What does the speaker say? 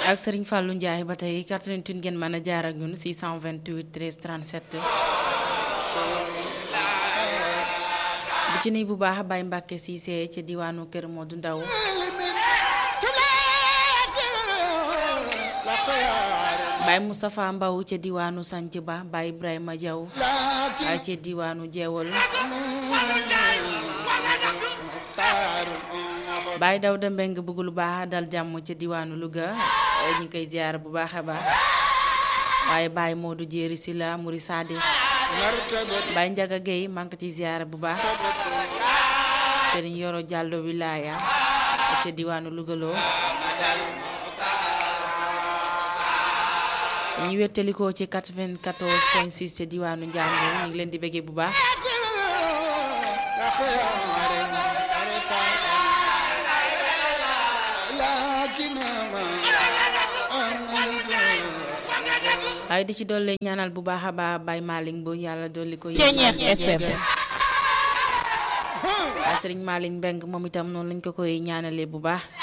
ak Serigne Fallou Ndiaye ba tey 88 ngeen mën a jaar ak ñun 628 13 37. bu ci nii bu baax Baye Mbacke Cissé ci diwaanu Kër Modou Ndaw Baye Moustapha Mbaw ca diwaanu Sanc Ba Baye Ibrahima Diaw ca diwaanu Jeewal Baye Dawda Mbeng bëgg lu baax dal jàmm ca diwaanu Louga ñu ngi koy ziar bu baax a baax waaye Baye Modou Jéeri si la Muri Sadi Baye Njaga Gueye maa ngi ko ci ziar bu baax Sëriñ Yoro Jàllo Wilaya ca diwaanu Louga loo ñu wettalikoo ci 94 point 6 ca diwaanu Njàmbur ñu ngi leen di bëggee bu baax waaye di ci dolli ñaanal bu baax a baax Baye Malick bu yàlla dolli ko Ceeñeex FM waaye Sëriñ Malick Mbeng moom itam noonu lañ ko koy ñaanalee bu baax